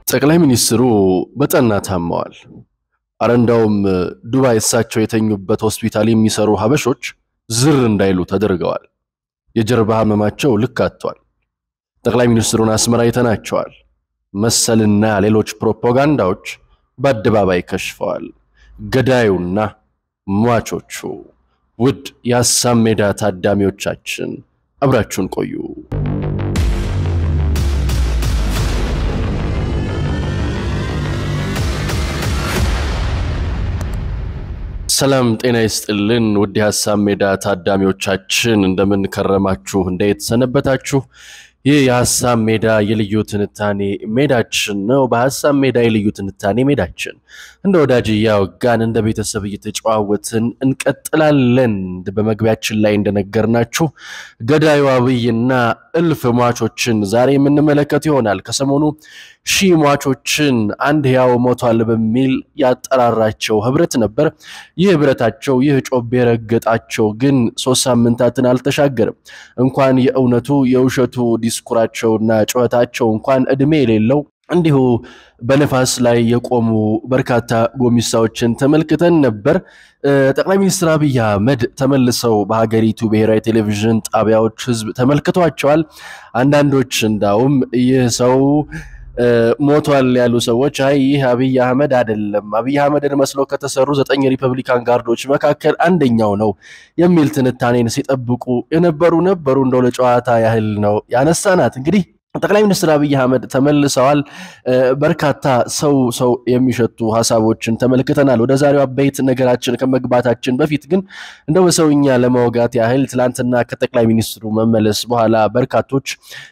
ጠቅላይ ሚኒስትሩ በጠና ታመዋል። አረ እንዳውም ዱባይ እሳቸው የተኙበት ሆስፒታል የሚሰሩ ሀበሾች ዝር እንዳይሉ ተደርገዋል። የጀርባ ህመማቸው ልክ አጥቷል። ጠቅላይ ሚኒስትሩን አስመራ አይተናቸዋል። መሰልና ሌሎች ፕሮፓጋንዳዎች በአደባባይ ከሽፈዋል። ገዳዩና ሟቾቹ። ውድ የሀሳብ ሜዳ ታዳሚዎቻችን አብራችሁን ቆዩ። ሰላም ጤና ይስጥልን። ውድ የሀሳብ ሜዳ ታዳሚዎቻችን እንደምን ከረማችሁ? እንዴት ሰነበታችሁ? ይህ የሀሳብ ሜዳ የልዩ ትንታኔ ሜዳችን ነው። በሀሳብ ሜዳ የልዩ ትንታኔ ሜዳችን እንደ ወዳጅ እያወጋን እንደ ቤተሰብ እየተጨዋወትን እንቀጥላለን። በመግቢያችን ላይ እንደነገርናችሁ ገዳዩ አብይና እልፍ ሟቾችን ዛሬ የምንመለከት ይሆናል። ከሰሞኑ ሺህ ሟቾችን አንድ ሕያው ሞቷል በሚል ያጠራራቸው ህብረት ነበር። ይህ ህብረታቸው ይህ ጮቤ ረገጣቸው ግን ሶስት ሳምንታትን አልተሻገርም። እንኳን የእውነቱ የውሸቱ ዲስኩራቸውና ጩኸታቸው እንኳን እድሜ የሌለው እንዲሁ በነፋስ ላይ የቆሙ በርካታ ጎሚሳዎችን ተመልክተን ነበር። ጠቅላይ ሚኒስትር አብይ አህመድ ተመልሰው በሀገሪቱ ብሔራዊ ቴሌቪዥን ጣቢያዎች ህዝብ ተመልክቷቸዋል። አንዳንዶች እንዳውም ይህ ሰው ሞቷል ያሉ ሰዎች አይ ይህ አብይ አህመድ አይደለም፣ አብይ አህመድን መስለው ከተሰሩ ዘጠኝ ሪፐብሊካን ጋርዶች መካከል አንደኛው ነው የሚል ትንታኔን ሲጠብቁ የነበሩ ነበሩ። እንደው ለጨዋታ ያህል ነው ያነሳናት። እንግዲህ ጠቅላይ ሚኒስትር አብይ አህመድ ተመልሰዋል። በርካታ ሰው ሰው የሚሸቱ ሀሳቦችን ተመልክተናል። ወደ ዛሬው አበይት ነገራችን ከመግባታችን በፊት ግን እንደው በሰውኛ ለማውጋት ያህል ትላንትና ከጠቅላይ ሚኒስትሩ መመለስ በኋላ በርካቶች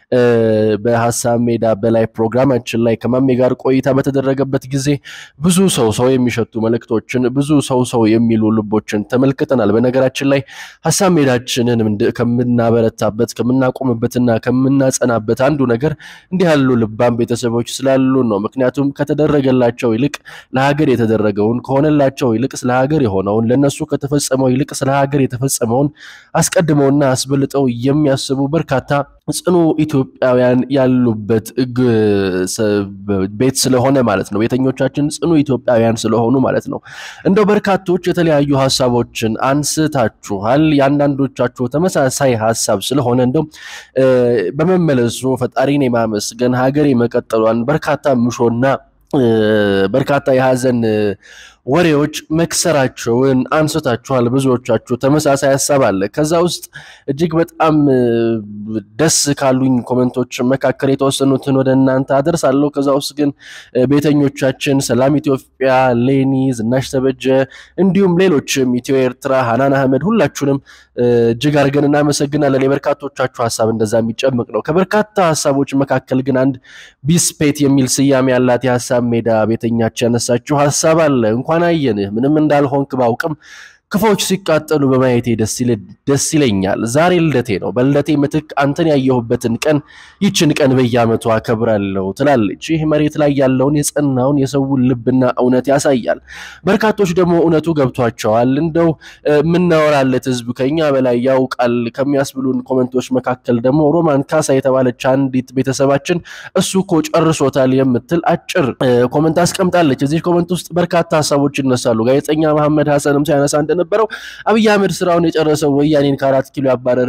በሀሳብ ሜዳ በላይ ፕሮግራማችን ላይ ከማሜ ጋር ቆይታ በተደረገበት ጊዜ ብዙ ሰው ሰው የሚሸቱ መልእክቶችን፣ ብዙ ሰው ሰው የሚሉ ልቦችን ተመልክተናል። በነገራችን ላይ ሀሳብ ሜዳችንን ከምናበረታበት ከምናቆምበትና ከምናጸናበት አንዱ ነገር እንዲህ ያሉ ልባም ቤተሰቦች ስላሉ ነው። ምክንያቱም ከተደረገላቸው ይልቅ ለሀገር የተደረገውን ከሆነላቸው ይልቅ ስለ ሀገር የሆነውን ለነሱ ከተፈጸመው ይልቅ ስለ ሀገር የተፈጸመውን አስቀድመውና አስበልጠው የሚያስቡ በርካታ ጽኑ ኢትዮጵያውያን ያሉበት ቤት ስለሆነ ማለት ነው። ቤተኞቻችን ጽኑ ኢትዮጵያውያን ስለሆኑ ማለት ነው። እንደው በርካቶች የተለያዩ ሀሳቦችን አንስታችኋል። የአንዳንዶቻችሁ ተመሳሳይ ሀሳብ ስለሆነ እንደው በመመለሱ ፈጣሪን የማመስገን ሀገር የመቀጠሏን በርካታ ምሾና በርካታ የሀዘን ወሬዎች መክሰራቸውን አንስታችኋል። ብዙዎቻችሁ ተመሳሳይ ሀሳብ አለ። ከዛ ውስጥ እጅግ በጣም ደስ ካሉኝ ኮመንቶች መካከል የተወሰኑትን ወደ እናንተ አደርሳለሁ። ከዛ ውስጥ ግን ቤተኞቻችን ሰላም ኢትዮጵያ፣ ሌኒ ዝናሽ ተበጀ፣ እንዲሁም ሌሎችም ኢትዮ ኤርትራ፣ ሀናን አህመድ ሁላችሁንም እጅግ አድርገን እናመሰግናለን። የበርካቶቻችሁ ሀሳብ እንደዛ የሚጨምቅ ነው። ከበርካታ ሀሳቦች መካከል ግን አንድ ቢስፔት የሚል ስያሜ ያላት የሀሳብ ሜዳ ቤተኛች ያነሳችሁ ሀሳብ አለ። እንኳን አየንህ ምንም እንዳልሆንክ ባውቅም ክፎች ሲቃጠሉ በማየቴ ደስ ይለኛል። ዛሬ ልደቴ ነው። በልደቴ ምትክ አንተን ያየሁበትን ቀን ይችን ቀን በየዓመቱ አከብራለሁ ትላለች። ይህ መሬት ላይ ያለውን የጸናውን የሰውን ልብና እውነት ያሳያል። በርካቶች ደግሞ እውነቱ ገብቷቸዋል። እንደው የምናወራለት ህዝብ ከኛ በላይ ያውቃል ከሚያስብሉን ኮመንቶች መካከል ደግሞ ሮማን ካሳ የተባለች አንዲት ቤተሰባችን እሱ እኮ ጨርሶታል የምትል አጭር ኮመንት አስቀምጣለች። እዚህ ኮመንት ውስጥ በርካታ ሀሳቦች ይነሳሉ። ጋዜጠኛ መሐመድ ሀሰንም ሲያነሳ እንደነበረው አብይ አህመድ ስራውን የጨረሰው ወያኔን ከአራት ኪሎ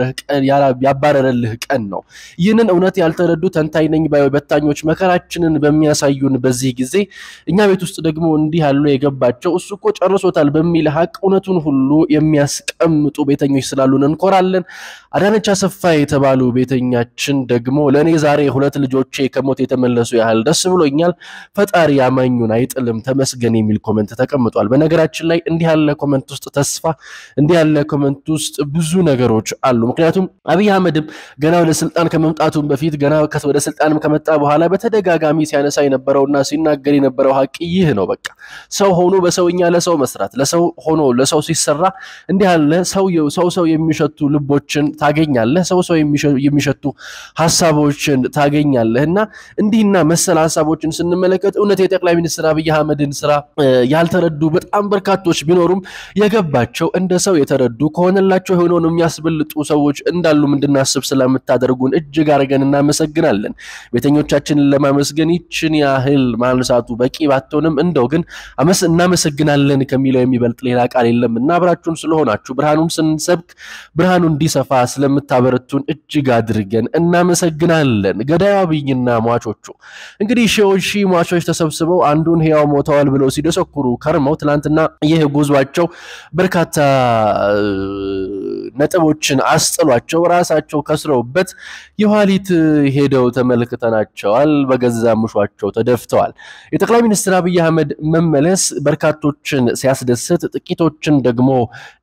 ያባረረልህ ቀን ነው። ይህንን እውነት ያልተረዱ ተንታኝ ነኝ ባይ በታኞች መከራችንን በሚያሳዩን በዚህ ጊዜ እኛ ቤት ውስጥ ደግሞ እንዲህ ያሉ የገባቸው እሱ እኮ ጨርሶታል በሚል ሀቅ እውነቱን ሁሉ የሚያስቀምጡ ቤተኞች ስላሉን እንኮራለን። አዳነች አሰፋ የተባሉ ቤተኛችን ደግሞ ለእኔ ዛሬ ሁለት ልጆቼ ከሞት የተመለሱ ያህል ደስ ብሎኛል። ፈጣሪ አማኙን አይጥልም ተመስገን የሚል ኮመንት ተቀምጧል። በነገራችን ላይ እንዲህ ያለ ኮመንት ውስጥ ተስፋ እንዲህ ያለ ኮመንት ውስጥ ብዙ ነገሮች አሉ። ምክንያቱም አብይ አህመድም ገና ወደ ስልጣን ከመምጣቱም በፊት ገና ወደ ስልጣንም ከመጣ በኋላ በተደጋጋሚ ሲያነሳ የነበረውና ሲናገር የነበረው ሀቅ ይህ ነው። በቃ ሰው ሆኖ በሰውኛ ለሰው መስራት፣ ለሰው ሆኖ ለሰው ሲሰራ እንዲህ ያለ ሰው ሰው ሰው የሚሸቱ ልቦችን ታገኛለህ። ሰው ሰው የሚሸቱ ሀሳቦችን ታገኛለህ እና እንዲህና መሰል ሀሳቦችን ስንመለከት እውነት የጠቅላይ ሚኒስትር አብይ አህመድን ስራ ያልተረዱ በጣም በርካቶች ቢኖሩም የገባ የገባቸው እንደ ሰው የተረዱ ከሆነላቸው የሆነውን የሚያስበልጡ ሰዎች እንዳሉም እንድናስብ ስለምታደርጉን እጅግ አድርገን እናመሰግናለን። ቤተኞቻችንን ለማመስገን ይችን ያህል ማንሳቱ በቂ ባትሆንም እንደው ግን እናመሰግናለን ከሚለው የሚበልጥ ሌላ ቃል የለም እና አብራችሁን ስለሆናችሁ ብርሃኑን ስንሰብክ ብርሃኑ እንዲሰፋ ስለምታበረቱን እጅግ አድርገን እናመሰግናለን። ገዳዩ አብይና ሟቾቹ እንግዲህ ሺዎች ሺህ ሟቾች ተሰብስበው አንዱን ሕያው ሞተዋል ብለው ሲደሰኩሩ ከርመው ትናንትና ይህ ጉዟቸው በርካታ ነጥቦችን አስጥሏቸው ራሳቸው ከስረውበት የኋሊት ሄደው ተመልክተናቸዋል። በገዛ ምሿቸው ተደፍተዋል። የጠቅላይ ሚኒስትር አብይ አህመድ መመለስ በርካቶችን ሲያስደስት፣ ጥቂቶችን ደግሞ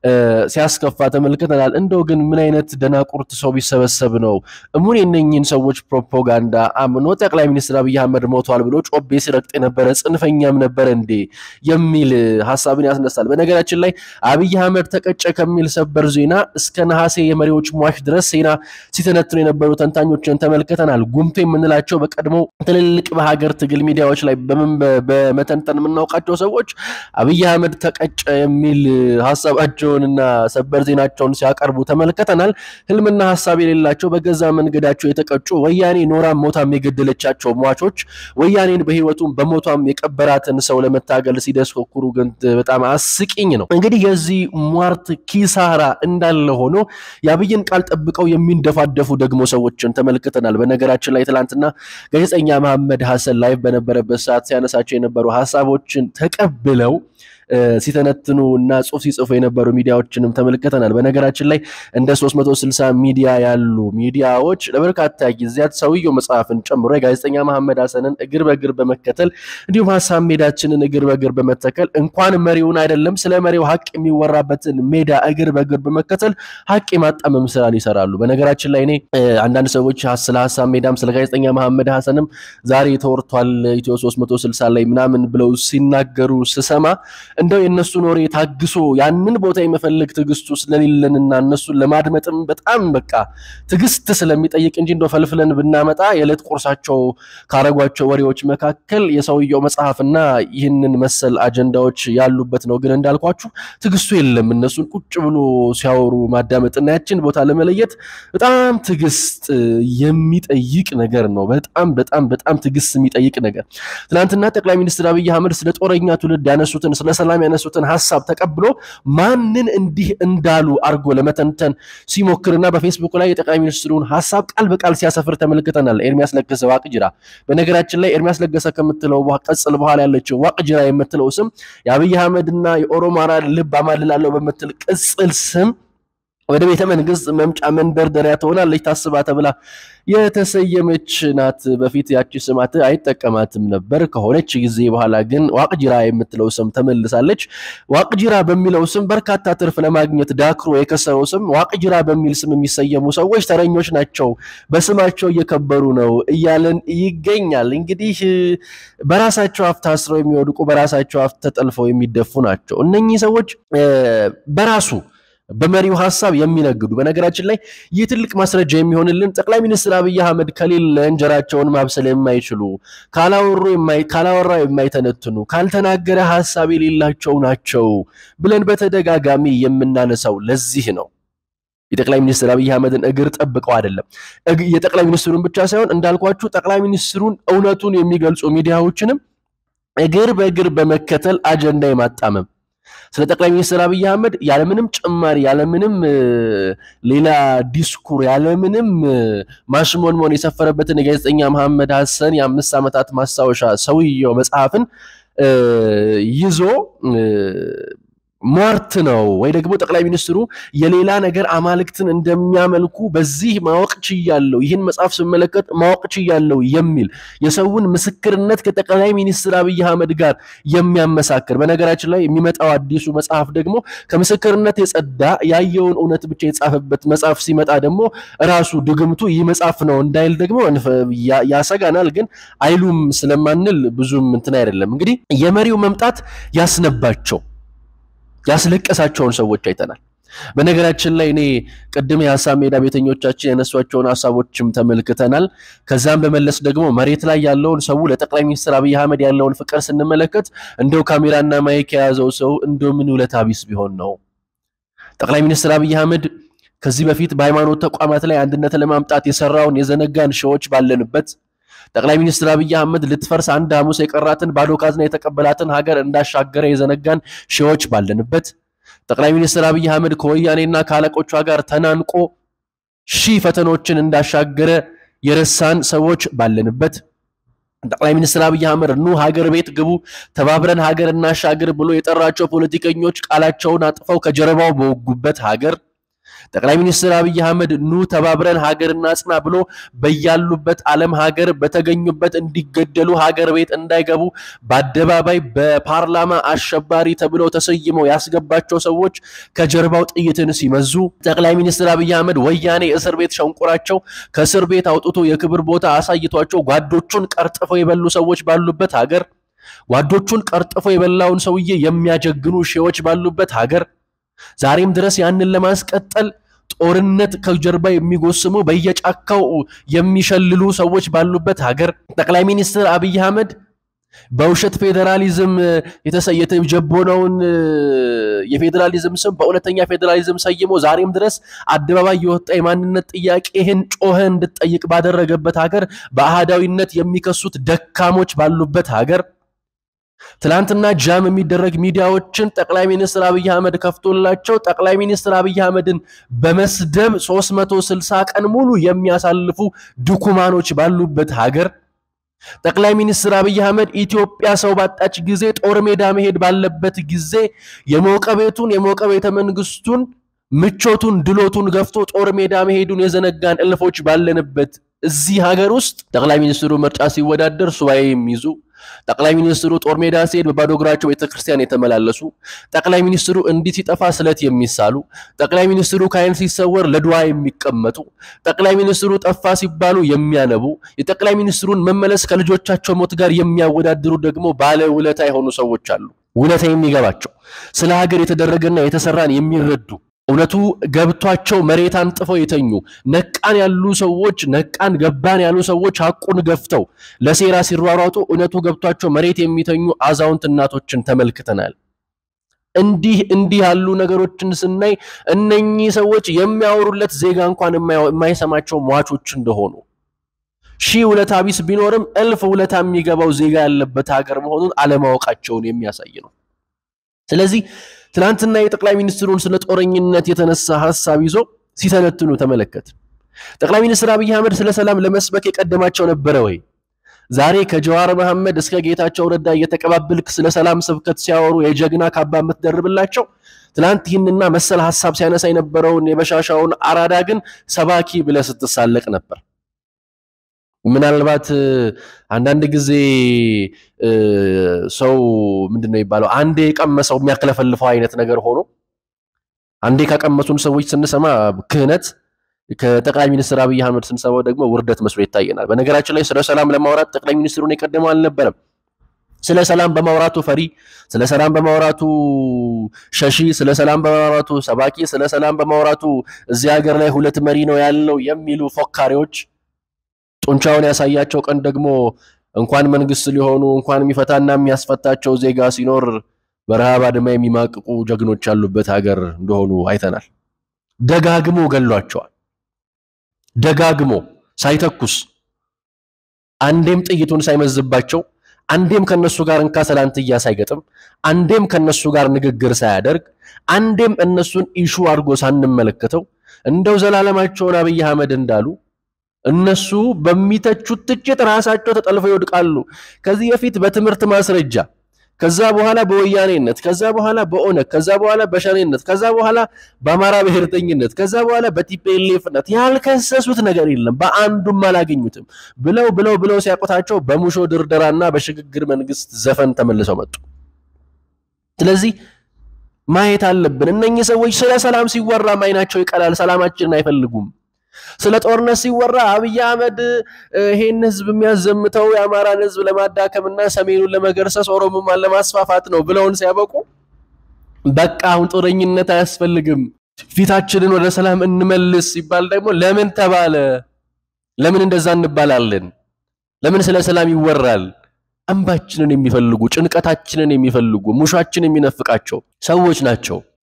ሲያስከፋ ተመልክተናል። እንደው ግን ምን አይነት ደናቁርት ሰው ቢሰበሰብ ነው እሙን የነኝን ሰዎች ፕሮፓጋንዳ አምኖ ጠቅላይ ሚኒስትር አብይ አህመድ ሞቷል ብሎ ጮቤ ሲረግጥ የነበረ ጽንፈኛም ነበረ እንዴ የሚል ሀሳብን ያስነሳል። በነገራችን ላይ አብይ አህመድ ተቀጨ ከሚል ሰበር ዜና እስከ ነሐሴ የመሪዎች ሟች ድረስ ዜና ሲተነትኑ የነበሩ ተንታኞችን ተመልክተናል። ጉምቶ የምንላቸው በቀድሞ ትልልቅ በሀገር ትግል ሚዲያዎች ላይ በመተንተን የምናውቃቸው ሰዎች አብይ አህመድ ተቀጨ የሚል ሀሳባቸውንና ሰበር ዜናቸውን ሲያቀርቡ ተመልክተናል። ህልምና ሀሳብ የሌላቸው በገዛ መንገዳቸው የተቀጩ ወያኔ ኖራም ሞታም የገደለቻቸው ሟቾች ወያኔን በህይወቱም በሞቷም የቀበራትን ሰው ለመታገል ሲደስኮኩሩ ግን በጣም አስቂኝ ነው። እንግዲህ የዚህ ሟርት ኪሳራ እንዳለ ሆኖ የአብይን ቃል ጠብቀው የሚንደፋደፉ ደግሞ ሰዎችን ተመልክተናል። በነገራችን ላይ ትላንትና ጋዜጠኛ መሐመድ ሀሰን ላይቭ በነበረበት ሰዓት ሲያነሳቸው የነበሩ ሀሳቦችን ተቀብለው ሲተነትኑ እና ጽሁፍ ሲጽፉ የነበሩ ሚዲያዎችንም ተመልክተናል። በነገራችን ላይ እንደ 360 ሚዲያ ያሉ ሚዲያዎች ለበርካታ ጊዜያት ሰውየው መጽሐፍን ጨምሮ የጋዜጠኛ መሐመድ ሀሰንን እግር በእግር በመከተል እንዲሁም ሀሳብ ሜዳችንን እግር በእግር በመተከል እንኳን መሪውን አይደለም ስለ መሪው ሀቅ የሚወራበትን ሜዳ እግር በእግር በመከተል ሀቅ የማጣመም ስራን ይሰራሉ። በነገራችን ላይ እኔ አንዳንድ ሰዎች ስለ ሀሳብ ሜዳም ስለ ጋዜጠኛ መሐመድ ሀሰንም ዛሬ ተወርቷል ኢትዮ 360 ላይ ምናምን ብለው ሲናገሩ ስሰማ እንደው የእነሱን ወሬ ታግሶ ያንን ቦታ የመፈለግ ትዕግስቱ ስለሌለንና እነሱን ለማድመጥም በጣም በቃ ትዕግስት ስለሚጠይቅ እንጂ እንደው ፈልፍለን ብናመጣ የዕለት ቁርሳቸው ካረጓቸው ወሬዎች መካከል የሰውየው መጽሐፍና ይህንን መሰል አጀንዳዎች ያሉበት ነው። ግን እንዳልኳችሁ ትዕግስቱ የለም። እነሱን ቁጭ ብሎ ሲያወሩ ማዳመጥና ያችን ቦታ ለመለየት በጣም ትዕግስት የሚጠይቅ ነገር ነው። በጣም በጣም በጣም ትዕግስት የሚጠይቅ ነገር። ትናንትና ጠቅላይ ሚኒስትር አብይ አህመድ ስለ ጦረኛ ትውልድ ያነሱትን ስለ ሰላም ያነሱትን ሀሳብ ተቀብሎ ማንን እንዲህ እንዳሉ አድርጎ ለመተንተን ሲሞክርና በፌስቡክ ላይ የጠቅላይ ሚኒስትሩን ሀሳብ ቃል በቃል ሲያሰፍር ተመልክተናል። ኤርሚያስ ለገሰ ዋቅጅራ። በነገራችን ላይ ኤርሚያስ ለገሰ ከምትለው ቀጽል በኋላ ያለችው ዋቅጅራ የምትለው ስም የአብይ አህመድና የኦሮማራ ልብ አማልላለሁ በምትል ቅጽል ስም ወደ ቤተ መንግስት መምጫ መንደርደሪያ ትሆናለች ታስባ ተብላ የተሰየመች ናት። በፊት ያቺ ስማት አይጠቀማትም ነበር። ከሆነች ጊዜ በኋላ ግን ዋቅጅራ የምትለው ስም ተመልሳለች። ዋቅጅራ በሚለው ስም በርካታ ትርፍ ለማግኘት ዳክሮ የከሰረው ስም ዋቅጅራ በሚል ስም የሚሰየሙ ሰዎች ተረኞች ናቸው፣ በስማቸው እየከበሩ ነው እያለን ይገኛል። እንግዲህ በራሳቸው አፍ ታስረው የሚወድቁ በራሳቸው አፍ ተጠልፈው የሚደፉ ናቸው። እነኚህ ሰዎች በራሱ በመሪው ሀሳብ የሚነግዱ በነገራችን ላይ ይህ ትልቅ ማስረጃ የሚሆንልን ጠቅላይ ሚኒስትር አብይ አህመድ ከሌለ እንጀራቸውን ማብሰል የማይችሉ ካላወራ የማይተነትኑ ካልተናገረ ሀሳብ የሌላቸው ናቸው ብለን በተደጋጋሚ የምናነሳው ለዚህ ነው። የጠቅላይ ሚኒስትር አብይ አህመድን እግር ጠብቀው አይደለም። የጠቅላይ ሚኒስትሩን ብቻ ሳይሆን እንዳልኳችሁ ጠቅላይ ሚኒስትሩን እውነቱን የሚገልጹ ሚዲያዎችንም እግር በእግር በመከተል አጀንዳ የማጣመም ስለ ጠቅላይ ሚኒስትር አብይ አህመድ ያለምንም ጭማሪ ያለምንም ሌላ ዲስኩር ያለምንም ማሽሞንሞን የሰፈረበትን የጋዜጠኛ መሐመድ ሀሰን የአምስት ዓመታት ማስታወሻ ሰውየው መጽሐፍን ይዞ ሟርት ነው ወይ ደግሞ ጠቅላይ ሚኒስትሩ የሌላ ነገር አማልክትን እንደሚያመልኩ በዚህ ማወቅ ችያለሁ፣ ይህን መጽሐፍ ስመለከት ማወቅ ችያለሁ የሚል የሰውን ምስክርነት ከጠቅላይ ሚኒስትር አብይ አህመድ ጋር የሚያመሳክር በነገራችን ላይ የሚመጣው አዲሱ መጽሐፍ ደግሞ ከምስክርነት የጸዳ ያየውን እውነት ብቻ የጻፈበት መጽሐፍ ሲመጣ ደግሞ ራሱ ድግምቱ ይህ መጽሐፍ ነው እንዳይል ደግሞ ያሰጋናል። ግን አይሉም ስለማንል ብዙም እንትን አይደለም። እንግዲህ የመሪው መምጣት ያስነባቸው ያስለቀሳቸውን ሰዎች አይተናል። በነገራችን ላይ እኔ ቅድም የሀሳብ ሜዳ ቤተኞቻችን ያነሷቸውን ሀሳቦችም ተመልክተናል። ከዛም በመለስ ደግሞ መሬት ላይ ያለውን ሰው ለጠቅላይ ሚኒስትር አብይ አህመድ ያለውን ፍቅር ስንመለከት እንደው ካሜራና ማይክ የያዘው ሰው እንደው ምን ውለታ ቢስ ቢሆን ነው ጠቅላይ ሚኒስትር አብይ አህመድ ከዚህ በፊት በሃይማኖት ተቋማት ላይ አንድነትን ለማምጣት የሰራውን የዘነጋን ሺዎች ባለንበት ጠቅላይ ሚኒስትር አብይ አህመድ ልትፈርስ አንድ ሐሙስ የቀራትን ባዶ ካዝና የተቀበላትን ሀገር እንዳሻገረ የዘነጋን ሺዎች ባለንበት ጠቅላይ ሚኒስትር አብይ አህመድ ከወያኔና ከአለቆቿ ጋር ተናንቆ ሺህ ፈተኖችን እንዳሻገረ የረሳን ሰዎች ባለንበት ጠቅላይ ሚኒስትር አብይ አህመድ ኑ ሀገር ቤት ግቡ፣ ተባብረን ሀገር እናሻግር ብሎ የጠራቸው ፖለቲከኞች ቃላቸውን አጥፈው ከጀርባው በወጉበት ሀገር ጠቅላይ ሚኒስትር አብይ አህመድ ኑ ተባብረን ሀገር እናጽና ብሎ በያሉበት ዓለም ሀገር በተገኙበት እንዲገደሉ ሀገር ቤት እንዳይገቡ በአደባባይ በፓርላማ አሸባሪ ተብለው ተሰይመው ያስገባቸው ሰዎች ከጀርባው ጥይትን ሲመዙ ጠቅላይ ሚኒስትር አብይ አህመድ ወያኔ እስር ቤት ሸንቆራቸው ከእስር ቤት አውጥቶ የክብር ቦታ አሳይቷቸው ጓዶቹን ቀርጥፈው የበሉ ሰዎች ባሉበት ሀገር ጓዶቹን ቀርጥፈው የበላውን ሰውዬ የሚያጀግኑ ሺዎች ባሉበት ሀገር ዛሬም ድረስ ያንን ለማስቀጠል ጦርነት ከጀርባ የሚጎስሙ በየጫካው የሚሸልሉ ሰዎች ባሉበት ሀገር ጠቅላይ ሚኒስትር አብይ አህመድ በውሸት ፌዴራሊዝም የተጀቦነውን የፌዴራሊዝም ስም በእውነተኛ ፌዴራሊዝም ሰይሞ ዛሬም ድረስ አደባባይ የወጣ የማንነት ጥያቄህን ጮኸ እንድትጠይቅ ባደረገበት ሀገር በአህዳዊነት የሚከሱት ደካሞች ባሉበት ሀገር ትላንትና ጃም የሚደረግ ሚዲያዎችን ጠቅላይ ሚኒስትር አብይ አህመድ ከፍቶላቸው ጠቅላይ ሚኒስትር አብይ አህመድን በመስደብ 360 ቀን ሙሉ የሚያሳልፉ ድኩማኖች ባሉበት ሀገር ጠቅላይ ሚኒስትር አብይ አህመድ ኢትዮጵያ ሰው ባጣች ጊዜ ጦር ሜዳ መሄድ ባለበት ጊዜ የሞቀ ቤቱን የሞቀ ቤተ መንግስቱን ምቾቱን ድሎቱን ገፍቶ ጦር ሜዳ መሄዱን የዘነጋን እልፎች ባለንበት እዚህ ሀገር ውስጥ ጠቅላይ ሚኒስትሩ ምርጫ ሲወዳደር ሱባኤ የሚይዙ ጠቅላይ ሚኒስትሩ ጦር ሜዳ ሲሄድ በባዶ እግራቸው ቤተክርስቲያን የተመላለሱ ጠቅላይ ሚኒስትሩ እንዲህ ሲጠፋ ስለት የሚሳሉ ጠቅላይ ሚኒስትሩ ከዓይን ሲሰወር ለድዋ የሚቀመጡ ጠቅላይ ሚኒስትሩ ጠፋ ሲባሉ የሚያነቡ የጠቅላይ ሚኒስትሩን መመለስ ከልጆቻቸው ሞት ጋር የሚያወዳድሩ ደግሞ ባለ ውለታ የሆኑ ሰዎች አሉ። ውለታ የሚገባቸው ስለ ሀገር የተደረገና የተሰራን የሚረዱ እውነቱ ገብቷቸው መሬት አንጥፈው የተኙ ነቃን ያሉ ሰዎች ነቃን ገባን ያሉ ሰዎች ሐቁን ገፍተው ለሴራ ሲሯሯጡ እውነቱ ገብቷቸው መሬት የሚተኙ አዛውንት እናቶችን ተመልክተናል። እንዲህ እንዲህ ያሉ ነገሮችን ስናይ እነኚህ ሰዎች የሚያወሩለት ዜጋ እንኳን የማይሰማቸው ሟቾች እንደሆኑ ሺህ ውለታ ቢስ ቢኖርም እልፍ ውለታ የሚገባው ዜጋ ያለበት ሀገር መሆኑን አለማወቃቸውን የሚያሳይ ነው። ስለዚህ ትናንትና የጠቅላይ ሚኒስትሩን ስለ ጦረኝነት የተነሳ ሀሳብ ይዞ ሲተነትኑ ተመለከት። ጠቅላይ ሚኒስትር አብይ አህመድ ስለ ሰላም ለመስበክ የቀደማቸው ነበረ ወይ? ዛሬ ከጀዋር መሐመድ እስከ ጌታቸው ረዳ እየተቀባበልክ ስለ ሰላም ስብከት ሲያወሩ የጀግና ካባ የምትደርብላቸው ትናንት ይህንና መሰል ሀሳብ ሲያነሳ የነበረውን የበሻሻውን አራዳ ግን ሰባኪ ብለህ ስትሳለቅ ነበር። ምናልባት አንዳንድ ጊዜ ሰው ምንድን ነው የሚባለው አንዴ የቀመሰው የሚያክለፈልፈው አይነት ነገር ሆኖ አንዴ ከቀመሱን ሰዎች ስንሰማ ክህነት ከጠቅላይ ሚኒስትር አብይ አህመድ ስንሰማው ደግሞ ውርደት መስሎ ይታየናል። በነገራችን ላይ ስለ ሰላም ለማውራት ጠቅላይ ሚኒስትሩን የቀደመው አልነበረም። ስለ ሰላም በማውራቱ ፈሪ፣ ስለ ሰላም በማውራቱ ሸሺ፣ ስለ ሰላም በማውራቱ ሰባኪ፣ ስለ ሰላም በማውራቱ እዚህ ሀገር ላይ ሁለት መሪ ነው ያለው የሚሉ ፎካሪዎች ጡንቻውን ያሳያቸው ቀን ደግሞ እንኳን መንግስት ሊሆኑ እንኳን የሚፈታና የሚያስፈታቸው ዜጋ ሲኖር በረሃብ አድማ የሚማቅቁ ጀግኖች ያሉበት ሀገር እንደሆኑ አይተናል። ደጋግሞ ገሏቸዋል። ደጋግሞ ሳይተኩስ አንዴም ጥይቱን ሳይመዝባቸው አንዴም ከነሱ ጋር እንካ ሰላንትያ ሳይገጥም አንዴም ከነሱ ጋር ንግግር ሳያደርግ አንዴም እነሱን ኢሹ አድርጎ ሳንመለከተው እንደው ዘላለማቸውን አብይ አህመድ እንዳሉ እነሱ በሚተቹት ትችት ራሳቸው ተጠልፈው ይወድቃሉ። ከዚህ በፊት በትምህርት ማስረጃ ከዛ በኋላ በወያኔነት ከዛ በኋላ በኦነግ ከዛ በኋላ በሸኔነት ከዛ በኋላ በአማራ ብሔርተኝነት ከዛ በኋላ በቲፒኤልኤፍነት ያልከሰሱት ነገር የለም። በአንዱም አላገኙትም። ብለው ብለው ብለው ሲያቆታቸው በሙሾ ድርደራና በሽግግር መንግስት ዘፈን ተመልሰው መጡ። ስለዚህ ማየት አለብን። እነኚህ ሰዎች ስለ ሰላም ሲወራም አይናቸው ይቀላል። ሰላማችንን አይፈልጉም። ስለ ጦርነት ሲወራ አብይ አህመድ ይሄን ህዝብ የሚያዘምተው የአማራን ህዝብ ለማዳከምና ሰሜኑን ለመገርሰስ ኦሮሞማን ለማስፋፋት ነው ብለውን ሲያበቁ በቃ አሁን ጦረኝነት አያስፈልግም፣ ፊታችንን ወደ ሰላም እንመልስ ሲባል ደግሞ ለምን ተባለ? ለምን እንደዛ እንባላለን? ለምን ስለ ሰላም ይወራል? እንባችንን የሚፈልጉ ጭንቀታችንን የሚፈልጉ ሙሻችን የሚነፍቃቸው ሰዎች ናቸው።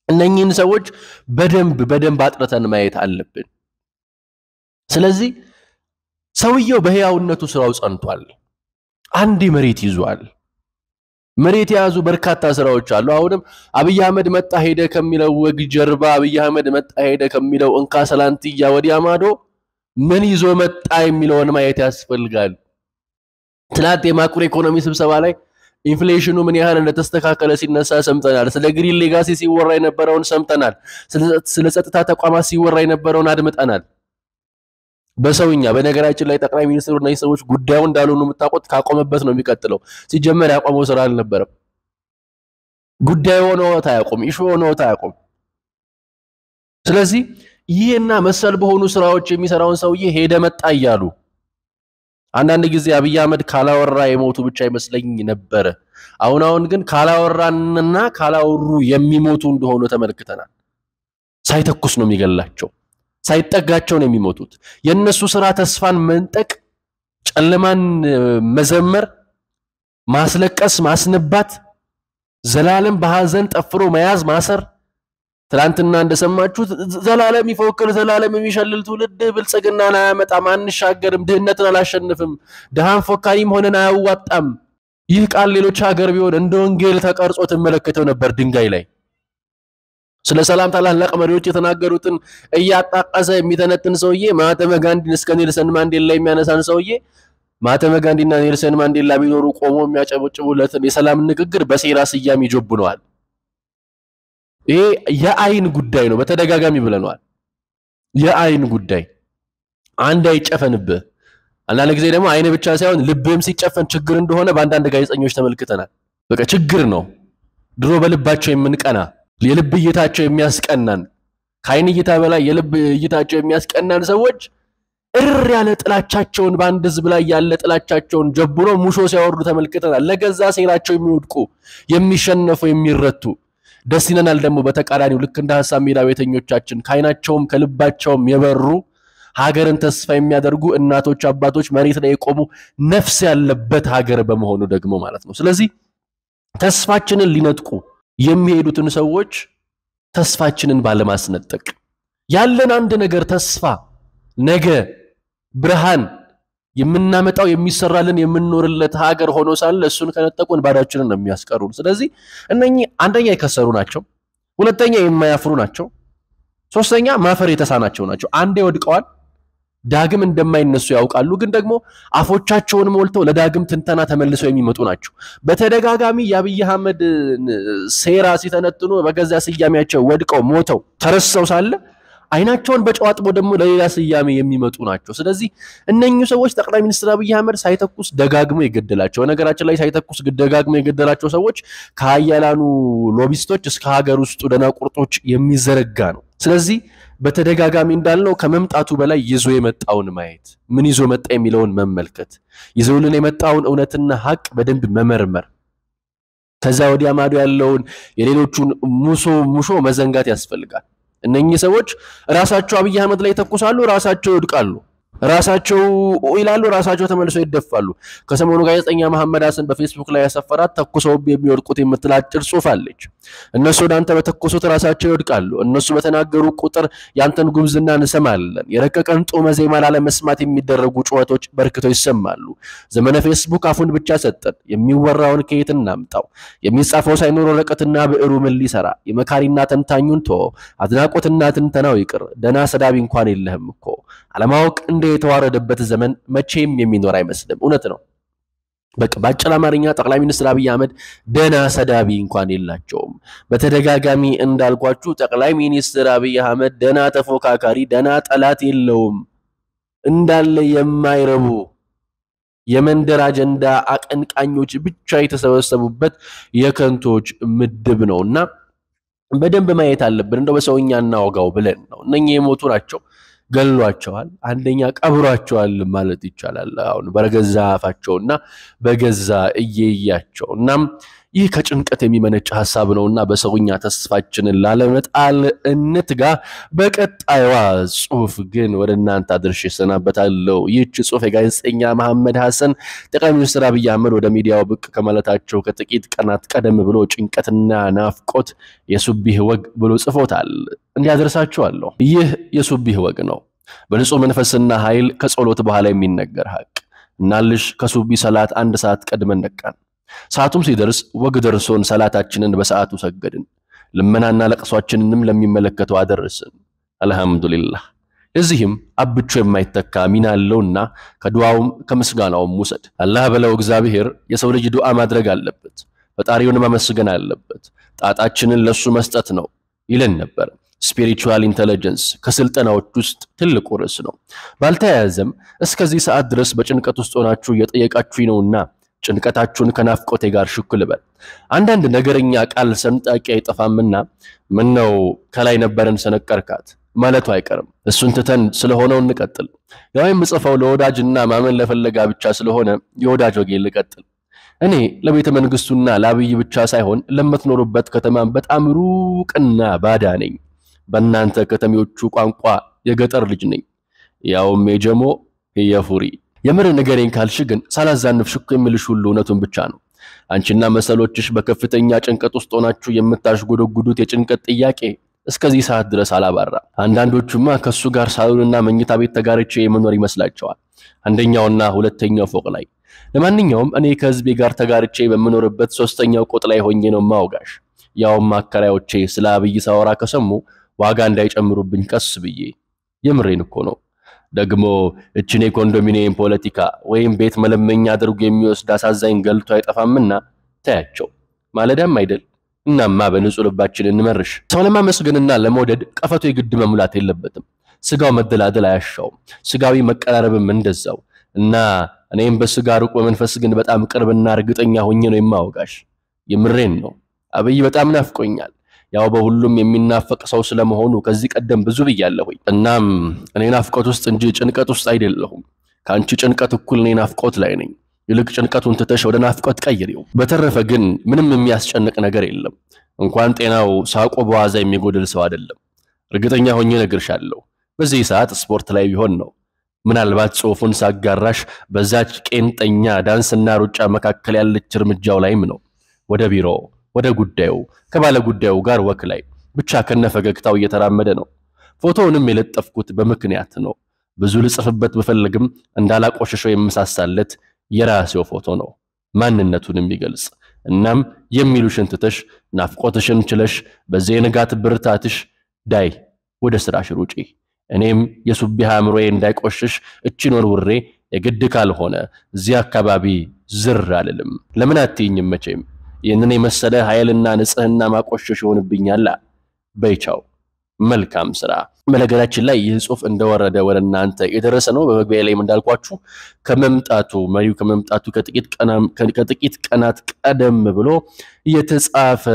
እነኚህን ሰዎች በደንብ በደንብ አጥርተን ማየት አለብን። ስለዚህ ሰውየው በሕያውነቱ ስራው ጸንቷል። አንድ መሬት ይዟል። መሬት የያዙ በርካታ ስራዎች አሉ። አሁንም አብይ አህመድ መጣ ሄደ ከሚለው ወግ ጀርባ አብይ አህመድ መጣ ሄደ ከሚለው እንካ ሰላንትያ ወዲያ ማዶ ምን ይዞ መጣ የሚለውን ማየት ያስፈልጋል። ትናንት የማክሮ ኢኮኖሚ ስብሰባ ላይ ኢንፍሌሽኑ ምን ያህል እንደተስተካከለ ሲነሳ ሰምተናል። ስለ ግሪን ሌጋሲ ሲወራ የነበረውን ሰምተናል። ስለ ጸጥታ ተቋማት ሲወራ የነበረውን አድምጠናል። በሰውኛ በነገራችን ላይ ጠቅላይ ሚኒስትሩ እነዚህ ሰዎች ጉዳዩ እንዳልሆኑ የምታውቁት ካቆመበት ነው የሚቀጥለው። ሲጀመር ያቆመው ስራ አልነበረም። ጉዳዩ ሆኖት አያውቁም። ኢሹ ሆኖት አያውቁም። ስለዚህ ይህና መሰል በሆኑ ስራዎች የሚሰራውን ሰውዬ ሄደ መጣ እያሉ አንዳንድ ጊዜ አብይ አህመድ ካላወራ የሞቱ ብቻ ይመስለኝ ነበረ። አሁን አሁን ግን ካላወራንና ካላወሩ የሚሞቱ እንደሆኑ ተመልክተናል። ሳይተኩስ ነው የሚገላቸው፣ ሳይጠጋቸው ነው የሚሞቱት። የእነሱ ስራ ተስፋን መንጠቅ፣ ጨለማን መዘመር፣ ማስለቀስ፣ ማስነባት፣ ዘላለም በሐዘን ጠፍሮ መያዝ፣ ማሰር ትላንትና እንደሰማችሁት ዘላለም ይፎክር ዘላለም የሚሸልል ትውልድ ብልጽግናን አያመጣም፣ አንሻገርም፣ ድህነትን አላሸንፍም፣ ድሃን ፎካሪም ሆነን አያዋጣም። ይህ ቃል ሌሎች ሀገር ቢሆን እንደ ወንጌል ተቀርጾ ትመለከተው ነበር ድንጋይ ላይ። ስለ ሰላም ታላላቅ መሪዎች የተናገሩትን እያጣቀሰ የሚተነትን ሰውዬ ማህተመ ጋንዲን እስከ ኔልሰን ማንዴላ የሚያነሳን ሰውዬ ማህተመ ጋንዲና ኔልሰን ማንዴላ ቢኖሩ ቆሞ የሚያጨበጭቡለትን የሰላም ንግግር በሴራ ስያሜ ይጆብነዋል። ይሄ የአይን ጉዳይ ነው። በተደጋጋሚ ብለነዋል። የአይን ጉዳይ አንድ አይጨፈንብህ። አንዳንድ ጊዜ ደግሞ አይን ብቻ ሳይሆን ልብህም ሲጨፈን ችግር እንደሆነ በአንዳንድ ጋዜጠኞች ተመልክተናል። በቃ ችግር ነው። ድሮ በልባቸው የምንቀና የልብ እይታቸው የሚያስቀናን ከአይን እይታ በላይ የልብ እይታቸው የሚያስቀናን ሰዎች እር ያለ ጥላቻቸውን በአንድ ህዝብ ላይ ያለ ጥላቻቸውን ጀብሮ ሙሾ ሲያወርዱ ተመልክተናል። ለገዛ ሴራቸው የሚወድቁ የሚሸነፉ፣ የሚረቱ ደስ ይለናል። ደግሞ በተቃራኒው ልክ እንደ ሀሳብ ሜዳ ቤተኞቻችን ከአይናቸውም ከልባቸውም የበሩ ሀገርን ተስፋ የሚያደርጉ እናቶች፣ አባቶች መሬት ላይ የቆሙ ነፍስ ያለበት ሀገር በመሆኑ ደግሞ ማለት ነው። ስለዚህ ተስፋችንን ሊነጥቁ የሚሄዱትን ሰዎች ተስፋችንን ባለማስነጠቅ ያለን አንድ ነገር ተስፋ ነገ ብርሃን የምናመጣው የሚሰራልን የምንኖርለት ሀገር ሆኖ ሳለ እሱን ከነጠቁን ባዳችንን ነው የሚያስቀሩን። ስለዚህ እነኚህ አንደኛ የከሰሩ ናቸው፣ ሁለተኛ የማያፍሩ ናቸው፣ ሶስተኛ ማፈር የተሳናቸው ናቸው። አንዴ ወድቀዋል፣ ዳግም እንደማይነሱ ያውቃሉ። ግን ደግሞ አፎቻቸውን ሞልተው ለዳግም ትንተና ተመልሰው የሚመጡ ናቸው። በተደጋጋሚ የአብይ አህመድ ሴራ ሲተነትኑ በገዛ ስያሜያቸው ወድቀው ሞተው ተረሰው ሳለ አይናቸውን በጨው አጥቦ ደግሞ ለሌላ ስያሜ የሚመጡ ናቸው። ስለዚህ እነኚህ ሰዎች ጠቅላይ ሚኒስትር አብይ አህመድ ሳይተኩስ ደጋግሞ የገደላቸው ነገራችን ላይ ሳይተኩስ ደጋግሞ የገደላቸው ሰዎች ከሀያላኑ ሎቢስቶች እስከ ሀገር ውስጡ ደናቁርጦች የሚዘረጋ ነው። ስለዚህ በተደጋጋሚ እንዳልነው ከመምጣቱ በላይ ይዞ የመጣውን ማየት ምን ይዞ መጣ የሚለውን መመልከት ይዞልን የመጣውን እውነትና ሀቅ በደንብ መመርመር ከዛ ወዲያ ማዶ ያለውን የሌሎቹን ሙሶ ሙሾ መዘንጋት ያስፈልጋል። እነኚህ ሰዎች ራሳቸው አብይ አህመድ ላይ ይተኩሳሉ፣ ራሳቸው ይወድቃሉ፣ ራሳቸው ይላሉ፣ ራሳቸው ተመልሰው ይደፋሉ። ከሰሞኑ ጋዜጠኛ መሐመድ ሀሰን በፌስቡክ ላይ ያሰፈራት ተኩሰው የሚወድቁት የምትል አጭር ጽሑፍ አለች። እነሱ ወደ አንተ በተኮሱት ራሳቸው ይወድቃሉ። እነሱ በተናገሩ ቁጥር ያንተን ጉምዝና እንሰማለን። የረቀቀን ጦመ ዜማ ላለመስማት የሚደረጉ ጩኸቶች በርክተው ይሰማሉ። ዘመነ ፌስቡክ አፉን ብቻ ሰጠን። የሚወራውን ከየት እናምጣው? የሚጻፈው ሳይኖር ወረቀትና ብዕሩ ምን ሊሰራ? የመካሪና ተንታኙን ቶ አድናቆትና ትንተናው ይቅር። ደና ሰዳቢ እንኳን የለህም እኮ አለማወቅ እንደ የተዋረደበት ዘመን መቼም የሚኖር አይመስልም። እውነት ነው። በቃ በአጭር አማርኛ ጠቅላይ ሚኒስትር አብይ አህመድ ደና ሰዳቢ እንኳን የላቸውም። በተደጋጋሚ እንዳልኳችሁ ጠቅላይ ሚኒስትር አብይ አህመድ ደና ተፎካካሪ፣ ደና ጠላት የለውም። እንዳለ የማይረቡ የመንደር አጀንዳ አቀንቃኞች ብቻ የተሰበሰቡበት የከንቶች ምድብ ነው እና በደንብ ማየት አለብን። እንደው በሰውኛ እናወጋው ብለን ነው። እነኚህ የሞቱ ናቸው ገሏቸዋል። አንደኛ ቀብሯቸዋል ማለት ይቻላል። አሁን በገዛ አፋቸውና በገዛ እየያቸው እናም ይህ ከጭንቀት የሚመነጭ ሀሳብ ነውና በሰውኛ ተስፋችንን ላለመጣል እንትጋ። በቀጣዩዋ ጽሁፍ ግን ወደ እናንተ አድርሼ እሰናበታለሁ። ይህች ጽሁፍ የጋዜጠኛ መሐመድ ሐሰን ጠቅላይ ሚኒስትር አብይ አህመድ ወደ ሚዲያው ብቅ ከማለታቸው ከጥቂት ቀናት ቀደም ብሎ ጭንቀትና ናፍቆት የሱቢህ ወግ ብሎ ጽፎታል። እንዲያደርሳችኋለሁ። ይህ የሱቢህ ወግ ነው። በንጹህ መንፈስና ኃይል ከጸሎት በኋላ የሚነገር ሀቅ እናልሽ ከሱቢ ሰላት አንድ ሰዓት ቀድመን ነቃን። ሰዓቱም ሲደርስ ወግ ደርሶን ሰላታችንን በሰዓቱ ሰገድን። ልመናና ለቅሷችንንም ለሚመለከተው አደረስን። አልሐምዱሊላህ። እዚህም አብቾ የማይተካ ሚና አለውና ከዱዓውም ከምስጋናውም ውሰድ። አላህ በለው እግዚአብሔር የሰው ልጅ ዱዓ ማድረግ አለበት፣ ፈጣሪውን ማመስገን አለበት፣ ጣጣችንን ለሱ መስጠት ነው ይለን ነበር። ስፒሪቹዋል ኢንተለጀንስ ከስልጠናዎች ውስጥ ትልቁ ርዕስ ነው። ባልተያያዘም እስከዚህ ሰዓት ድረስ በጭንቀት ውስጥ ሆናችሁ እየጠየቃችሁኝ ነውና ጭንቀታችሁን ከናፍቆቴ ጋር ሽኩል በል። አንዳንድ ነገረኛ ቃል ሰንጣቂ አይጠፋምና ምን ነው ከላይ ነበረን ሰነቀርካት ማለቱ አይቀርም። እሱን ትተን ስለሆነው እንቀጥል። ያው የምጽፈው ለወዳጅና ማመን ለፈለጋ ብቻ ስለሆነ የወዳጅ ወጌ ልቀጥል። እኔ ለቤተ መንግስቱና ለአብይ ብቻ ሳይሆን ለምትኖሩበት ከተማም በጣም ሩቅና ባዳ ነኝ። በእናንተ ከተሜዎቹ ቋንቋ የገጠር ልጅ ነኝ፣ ያውም የጀሞ የፉሪ። የምር ንገረኝ ካልሽ ግን ሳላዛንፍ ሽኩ የምልሽ ሁሉ እውነቱን ብቻ ነው። አንቺና መሰሎችሽ በከፍተኛ ጭንቀት ውስጥ ሆናችሁ የምታሽጎደጉዱት የጭንቀት ጥያቄ እስከዚህ ሰዓት ድረስ አላባራ። አንዳንዶቹማ ከሱ ጋር ሳሎንና መኝታ ቤት ተጋርቼ የመኖር ይመስላቸዋል፣ አንደኛውና ሁለተኛው ፎቅ ላይ። ለማንኛውም እኔ ከህዝቤ ጋር ተጋርቼ በምኖርበት ሶስተኛው ቆጥ ላይ ሆኜ ነው ማውጋሽ። ያውም አከራዮቼ ስለ አብይ ሳወራ ከሰሙ ዋጋ እንዳይጨምሩብኝ ቀስ ብዬ። የምሬን እኮ ነው። ደግሞ እችን የኮንዶሚኒየም ፖለቲካ ወይም ቤት መለመኛ አድርጎ የሚወስድ አሳዛኝ ገልቶ አይጠፋምና ታያቸው። ማለዳም አይደል? እናማ በንጹህ ልባችን እንመርሽ። ሰው ለማመስገንና ለመውደድ ቀፈቶ የግድ መሙላት የለበትም። ስጋው መደላደል አያሻውም፣ ስጋዊ መቀራረብም እንደዛው እና እኔም በስጋ ሩቅ በመንፈስ ግን በጣም ቅርብና እርግጠኛ ሆኜ ነው የማወጋሽ። የምሬን ነው። አብይ በጣም ናፍቆኛል። ያው በሁሉም የሚናፈቅ ሰው ስለመሆኑ ከዚህ ቀደም ብዙ ብያለሁኝ። እናም እኔ ናፍቆት ውስጥ እንጂ ጭንቀት ውስጥ አይደለሁም። ከአንቺ ጭንቀት እኩል እኔ ናፍቆት ላይ ነኝ። ይልቅ ጭንቀቱን ትተሽ ወደ ናፍቆት ቀይሪው። በተረፈ ግን ምንም የሚያስጨንቅ ነገር የለም። እንኳን ጤናው ሳቆ በዋዛ የሚጎድል ሰው አይደለም። እርግጠኛ ሆኜ እነግርሻለሁ። በዚህ ሰዓት ስፖርት ላይ ቢሆን ነው። ምናልባት ጽሑፉን ሳጋራሽ በዛች ቄንጠኛ ዳንስና ሩጫ መካከል ያለች እርምጃው ላይም ነው። ወደ ቢሮ ወደ ጉዳዩ ከባለ ጉዳዩ ጋር ወክ ላይ ብቻ ከነፈገግታው እየተራመደ ነው። ፎቶውንም የለጠፍኩት በምክንያት ነው። ብዙ ልጽፍበት ብፈልግም እንዳላቆሸሸው የምሳሳለት የራሴው ፎቶ ነው፣ ማንነቱን የሚገልጽ እናም የሚሉሽን ትተሽ ናፍቆትሽን ችለሽ በዚህ የንጋት ብርታትሽ ዳይ ወደ ስራሽ ሩጪ። እኔም የሱቢህ አእምሮዬ እንዳይቆሽሽ እችን ወርውሬ የግድ ካልሆነ እዚህ አካባቢ ዝር አልልም። ለምን አትይኝም? መቼም ይህንን የመሰለ ኃይልና ንጽህና ማቆሸሽ ይሆንብኛላ። በይቻው መልካም ስራ። በነገራችን ላይ ይህ ጽሑፍ እንደወረደ ወደ እናንተ የደረሰ ነው። በመግቢያ ላይም እንዳልኳችሁ ከመምጣቱ መሪው ከመምጣቱ ከጥቂት ቀናት ቀደም ብሎ የተጻፈ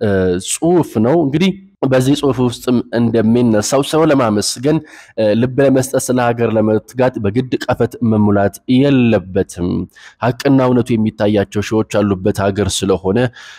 ጽሑፍ ነው እንግዲህ በዚህ ጽሑፍ ውስጥም እንደሚነሳው ሰው ለማመስገን ልብ ለመስጠት ስለ ሀገር ለመትጋት በግድ ቀፈት መሙላት የለበትም። ሀቅና እውነቱ የሚታያቸው ሺዎች ያሉበት ሀገር ስለሆነ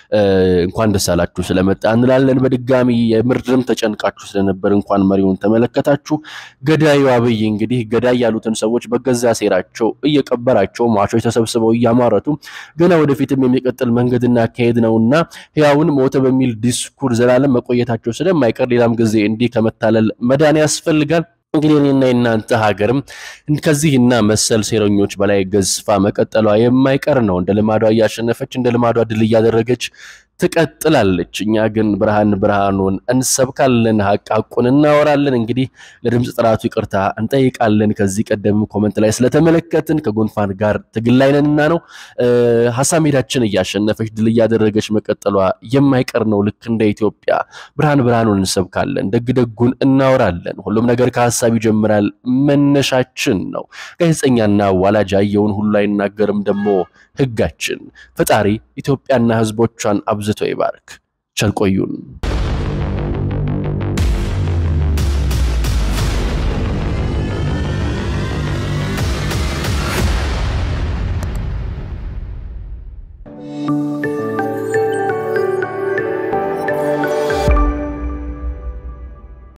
እንኳን ደስ አላችሁ ስለመጣ እንላለን። በድጋሚ የምርድም ተጨንቃችሁ ስለነበር እንኳን መሪውን ተመለከታችሁ። ገዳዩ አብይ እንግዲህ ገዳይ ያሉትን ሰዎች በገዛ ሴራቸው እየቀበራቸው ሟቾች ተሰብስበው እያሟረቱ ገና ወደፊትም የሚቀጥል መንገድና አካሄድ ነውና ሕያውን ሞተ በሚል ዲስኩር ዘላለም መቆየታቸው ስለማይቀር ሌላም ጊዜ እንዲህ ከመታለል መዳን ያስፈልጋል። እንግዲህ እኔና የእናንተ ሀገርም ከዚህና መሰል ሴረኞች በላይ ገዝፋ መቀጠሏ የማይቀር ነው። እንደ ልማዷ እያሸነፈች እንደ ልማዷ ድል እያደረገች ትቀጥላለች። እኛ ግን ብርሃን ብርሃኑን እንሰብካለን፣ ሀቅ ሀቁን እናወራለን። እንግዲህ ለድምፅ ጥራቱ ይቅርታ እንጠይቃለን። ከዚህ ቀደም ኮመንት ላይ ስለተመለከትን ከጉንፋን ጋር ትግል ላይ ነንና ነው። ሀሳብ ሜዳችን እያሸነፈች ድል እያደረገች መቀጠሏ የማይቀር ነው። ልክ እንደ ኢትዮጵያ ብርሃን ብርሃኑን እንሰብካለን፣ ደግ ደጉን እናወራለን። ሁሉም ነገር ከሀሳብ ይጀምራል፣ መነሻችን ነው። ጋዜጠኛና አዋላጅ ያየውን ሁሉ አይናገርም ደግሞ ህጋችን። ፈጣሪ ኢትዮጵያና ህዝቦቿን አብዝቶ ይባርክ። ቸር ቆዩን።